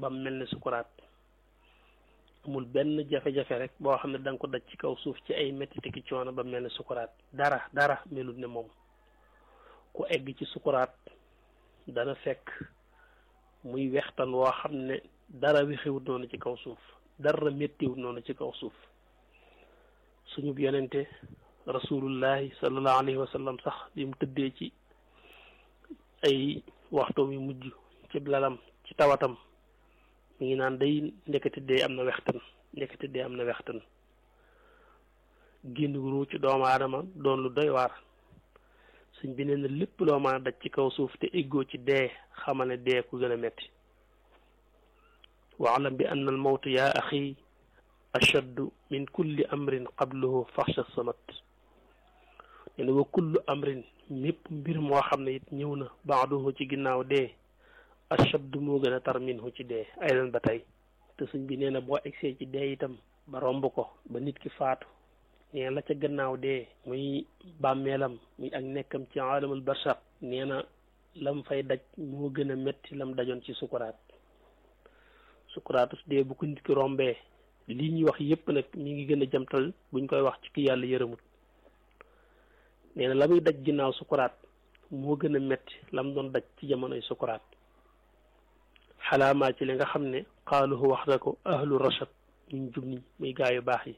ba mu mel ne sukuraat amul benn jafe-jafe rek boo xam ne da nga ko daj ci kaw suuf ci ay metti ki coono ba mel ne sukuraat dara dara melut ne moom ku egg ci sukuraat dana fekk muy wextan woo xam ne dara wexewut noonu ci kaw suuf dara méttiwut noonu ci kaw suuf suñu yonente rasulullahi sallallahu alayhi wa sallam sax bi mu tëddee ci ay waxtu yu mujj ci lalam ci tawatam mi ngi naan day ndekete dee am na wextan ndekete dee am na wextan génn ru ci doomu aadama doon lu doy waar suñ bi nee na lépp loo mën a daj ci kaw suuf te eggoo ci dee xamal ne dee ku gën a metti waalam bi anna al mawt yaa axi ashaddu min kulli amrin qabluhu faxsha samat nee na wa kullu amrin mépp mbir moo xam ne it ñëw na baaduhu ci ginnaaw dee ashaddu moo gën a tar minhu ci dee aydan ba tey te suñ bi nee na boo egsee ci dee itam ba romb ko ba nit ki faatu nee la ca gannaaw dee muy bàmmeelam muy ak nekkam ci alamul barsaq nee na lam fay daj moo gën a metti lam dajoon ci sukuraat sukuraatu dee bu ko nit ki rombee lii ñuy wax yépp nag mi ngi gën a jamtal buñ koy wax ci ki yàlla yërëmut nee na la muy daj ginnaaw sukuraat moo gën a metti lam doon daj ci jamonoy sukuraat xalaamaa ci li nga xam ne xaaluhu wax na ko ahlu rashad ñu jub ni muy gaa yu baax yi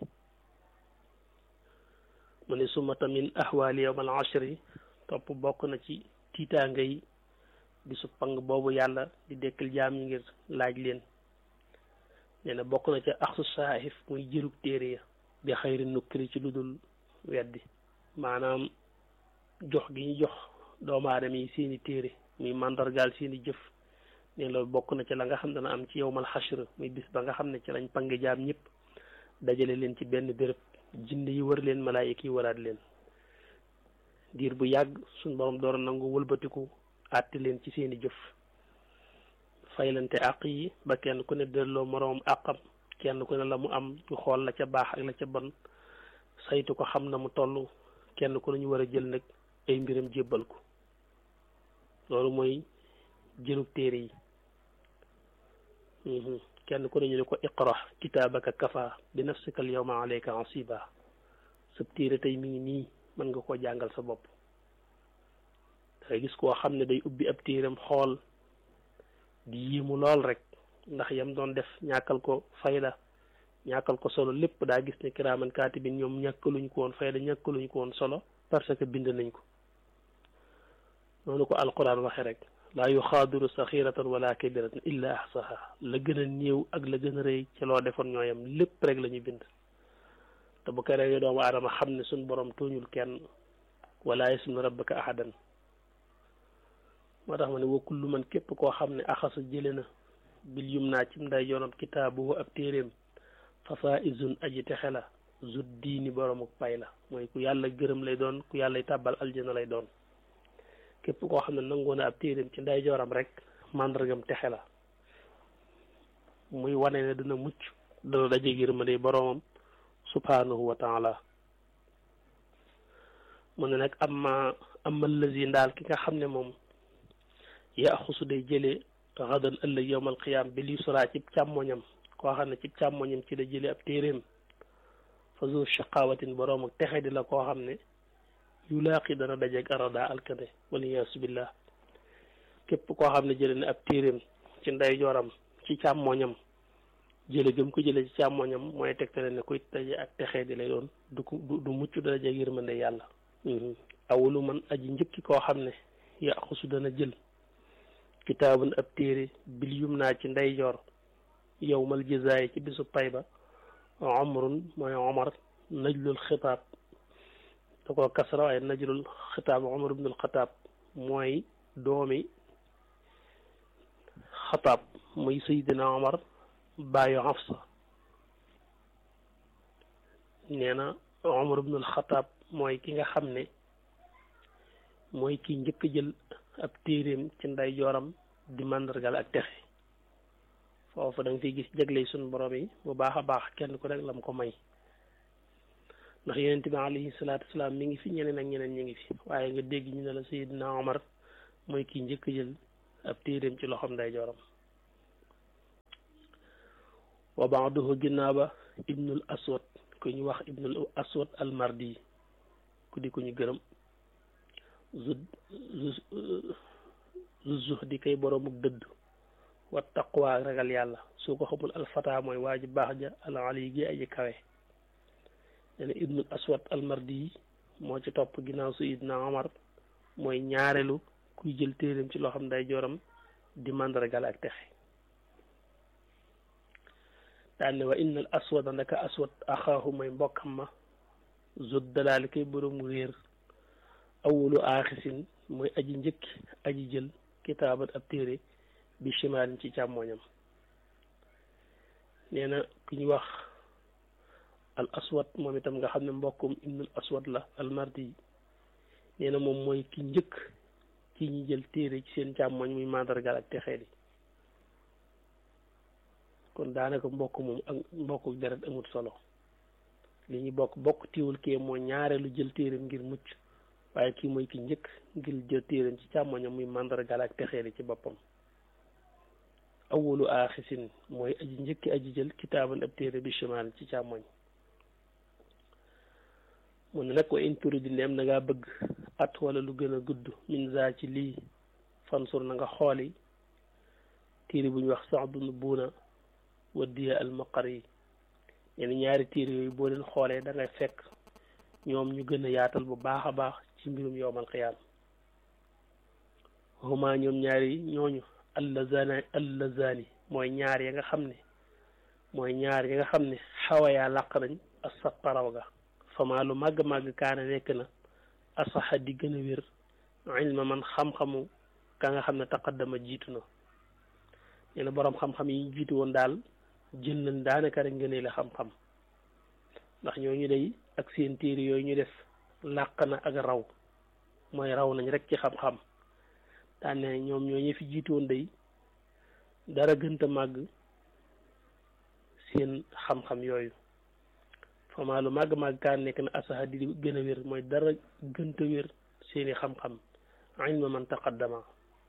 mu ne sumata min ahwaali yawmal ashri topp bokk na ci tiitaanga yi bisu pang boobu yàlla di dekkal jaam yi ngir laaj leen nee na bokk na ca axsu saahif muy jërug téere ya bi xayri nukkiri ci lu dul weddi maanaam jox gi ñu jox doomu aadama yi seeni téere muy màndargaal seeni jëf ne loolu bokk na ci la nga xam dana am ci yowmal xashr muy bis ba nga xam ne ci lañ pange jaam ñëpp dajale leen ci benn béréb jinne yi wër leen malaayika yi waraat leen diir bu yàgg suñ borom door a nangu wëlbatiku àtte leen ci seeni jëf faylante àq yi ba kenn ku ne delloo moroom àqam kenn ku ne la mu am ñu xool la ca baax ak la ca bon saytu ko xam na mu toll kenn ku ne ñu war a jël nag ay mbiram jébbal ko loolu mooy jëlub téere yi kenn ku ne ñu ne ko iqra kitaabaka kafa bi nafsika al yawma alayka asiba sab téere tey mi ngi nii mën nga koo jàngal sa bopp dangay gis koo xam ne day ubbi ab téeram xool di yéemu lool rek ndax yam doon def ñàkkal ko fayda ñàkkal ko solo lépp daa gis ne kiraaman kaatibin ñoom ñàkkaluñ ko woon fayda ñàkkaluñ ko woon solo parce que bind nañ ko noonu ko alquran waxe rek laa yuxaadiru saxiratan wala kabiratan illa ahsaha la gën a néew ak la gën a rëy ci loo defoon ñooyam lépp rek la ñu bind te bu ko rewee doomu aadama xam ne suñ borom tooñul kenn wala yasmu rabbaka ahadan moo tax ma ne wa kullu man képp koo xam ne axasa jële na bil yum naa ci nday yoonam kitaabu ab téeréem fasaa izun aji texe la zut diini boromuk pay la mooy ku yàlla gërëm lay doon ku yàlla tàbbal aljana lay doon képp koo xam ne nangoo na ab téeréem ci nday jooram rek màndargam texe la muy wane ne dina mucc dana daje yërmande boromam subhanahu wa taala mu ne nag amma amma lazi ndaal ki nga xam ne moom yaxusu day jëlee xadan ëllëg yowmal qiyaam bi li suraa cib càmmoñam koo xam ne cib càmmoñam ci la jëlee ab téeréem fa zu shaqawatin boroom ak texe di la koo xam ne yu laaqi dana dajeeg arada alkane waliyaasu billah képp koo xam ne jëlee na ab téeréem ci ndey jooram ci càmmoñam jële gëm ko jële ci càmmoñam mooy tegtale ne kuy daje ak texe di lay doon du ko du mucc dana dajeeg yërmande yàlla awalu man aji njëkki koo xam ne yaxusu dana jël kitaabun ab téere bil yum naa ci ndeyjoor yowmal jazaay ci bisu pay ba omrun mooy omar najlul xitaab da ko kasra waaye najlul xitaab omar ibnul xataab mooy doomi xataab muy saydina omar bàyyu xafsa nee na omar ibnul xataab mooy ki nga xam ne mooy ki njëkk jël ab téeréem ci nday jooram di màndargal ak texe foofu da nga fiy gis jagley suñu borom yi bu baax a baax kenn ku rek lam ko may ndax yonent bi alayhi salaatu wasalaam mi ngi fi ñeneen ak ñeneen ñi ngi fi waaye nga dégg ñu ne la Seydina Omar mooy kii njëkk jël ab téeréem ci loxoom nday jooram wa baaduhu ginnaaw ba ibnul aswad ku ñu wax ibnul aswad almardi ku di ku ñu gërëm zu zu zuh di kay boroomuk dëdd wa taqwa ragal yàlla soo ko xamul alfata mooy waa ji baax ja al ali gi aji kawe nee na ibnul aswad almardi moo ci topp ginnaaw sayidna omar mooy ñaareelu kuy jël téeréem ci loo xam day joram di mandargal ak texe daal ne wa inna al aswada ndaka aswad axaahu mooy mbokkam ma zot dalaali kay boroomu réer awulu aaxisin mooy aji njëkki aji jël kitaabat ab téere bi chimaalin ci càmmooñam nee na ku ñu wax al aswad moom itam nga xam ne mbokkum ibnul aswad la al mardi nee na moom mooy ki njëkk ci ñi jël téere ci seen càmmooñ muy mandargal ak texee di kon daanaka mbokk moom ak mbokku deret amut solo li ñu bokk bokk tiwul kee moo ñaareelu jël téereem ngir mucc waaye kii mooy ki njëkk ngir jël téereem ci càmmoñam muy mandargal ak texee di ci boppam awwalu aaxisin mooy aji njëkki aji jël kitaaban ab téere bi chimal ci càmmoñ mu ne nag wa in turi di ndeem na ngaa bëgg at wala lu gën a gudd min za ci lii fansur na nga xooli téere bu ñu wax sax dund buuna waddiya al maqar yi ñenn ñaari téere yooyu boo leen xoolee da ngay fekk ñoom ñu gën a yaatal bu baax a baax ci mbirum yowmal xiyaam huma ñoom ñaari ñooñu allazana allazani mooy ñaar ya nga xam ne mooy ñaar ya nga xam ne xawayaa làq nañ as saqaraw ga fama lu màgg-màgg kaana nekk na asaxa di gën a wér ilma man xam-xamu ka nga xam ne taqaddama jiitu na nee na boroom xam-xam yi ñu jiitu woon daal jël nañ daanaka rek ngënee la xam-xam ndax ñooñu day ak seen téere yooyu ñu def làq na ak raw mooy raw nañ rek ci xam-xam daan ne ñoom ñooñu fi jiitu woon day dara gënta màgg seen xam-xam yooyu fama lu màgg-màgg kaan nekk na asaxa di gën a wér mooy dara gënta wér seeni xam-xam ilma man taqaddama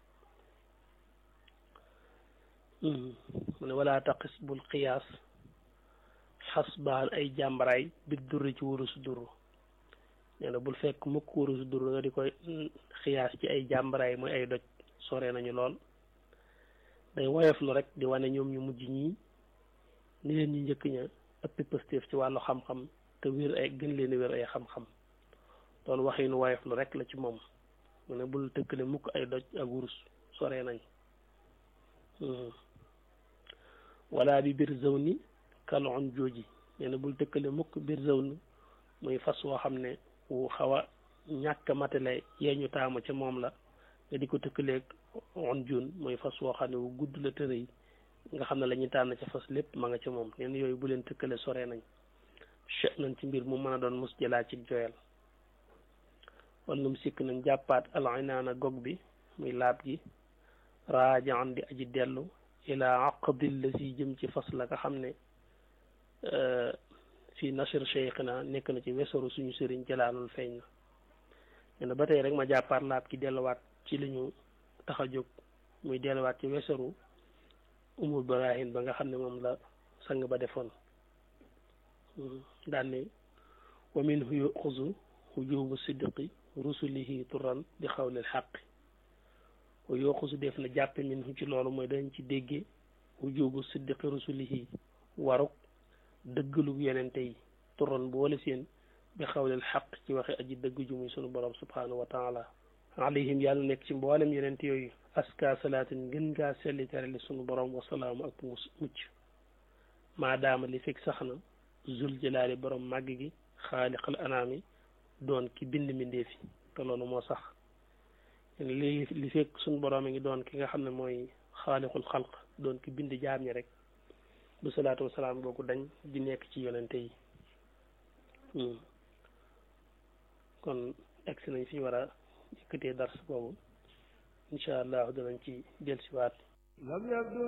mu ne wala taqis bul xiyaas xasbaan ay jàmbaraay bi durri ci wurusu duru nee na bul fekk mukk wurusu duru nga di koy xiyaas ci ay jàmbaraay mooy ay doj sore nañu lool day woyof lu rek di wane ñoom ñu mujj ñii ni leen ñu njëkk ña ëppi pëstéef ci wàllu xam-xam te wér ay gën leen wér ay xam-xam loolu waxinu woyof lu rek la ci moom mu ne bul tëkkale mukk ay doj ak wurus sore nañ wala bi biir zaw ni kalon jooji nee na bul tëkkale mukk biir zaw ni muy fas woo xam ne wu xaw a ñàkk matale yee ñu taamu ca moom la nga di ko tëkkaleeg on jun mooy fas woo xam ne wu gudd la tëre yi nga xam ne la ñuy tànn ca fas lépp ma nga ca moom nee na yooyu bu leen tëkkale sore nañ che nañ ci mbir mu mën a doon mus jëlaa ci joyal wallum sikk nañ jàppaat alinaana gog bi muy laab gi raajaan di aji dellu ila aqdil la si jëm ci fas la nga xam ne fii nashr cheikhina nekk na ci wesaru suñu sëriñ jëlaalul feeñ na nee na ba tey rek ma jàppaat laab gi delluwaat ci li ñu tax a jóg muy delluwaat ci wesaru umul barahin ba nga xam ne moom la sang ba defoon daan ne wa minhu yuxuzu wujubu sidqi rusulihi turan di xawlil xaqi wa yuxuzu def na jàppe minhu ci loolu mooy dañ ci déggee wujubu sidqi rusulihi waruk dëggalu yenente yi turan boole seen bi xawlil xaq ci waxe aji dëgg ju muy sunu borom subhanahu wa taala alayhim yàlla nekk ci mboolem yenente yooyu aska salaatin gën ngaa selli terali sunu borom wasalaamu ak mucc maadaama li fekk sax na zul jalaali borom màgg gi xaaliqal anaami doon ki bind mbindeefi te loolu moo sax li li fekk sunu borom a ngi doon ki nga xam ne mooy xaaliqul xalq doon ki bind jaam ñi rek bu salaatu wasalaam boobu dañ di nekk ci yonente yi kon egsi nañ fi ñu war a yëkkatee dars boobu incha allah danañ ci dellusiwaat